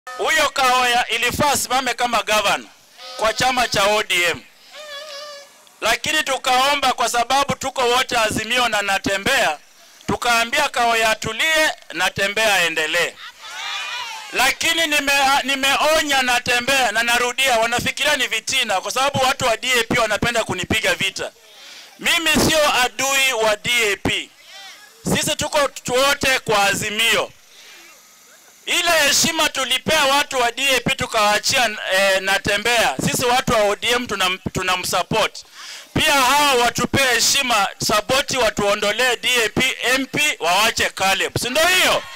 Huyo Kaoya ilifaa simame kama gavana kwa chama cha ODM, lakini tukaomba kwa sababu tuko wote Azimio na Natembea, tukaambia Kaoya atulie, Natembea aendelee. Lakini nime, nimeonya Natembea na narudia, wanafikiria ni vitina, kwa sababu watu wa DAP wanapenda kunipiga vita. Mimi sio adui wa DAP, sisi tuko wote kwa Azimio ile heshima tulipea watu wa DAP tukawaachia e, Natembea. Sisi watu wa ODM tunam, tunamsupport pia, hawa watupee heshima, sapoti, watuondolee DAP MP, wawache Caleb, si ndio hiyo?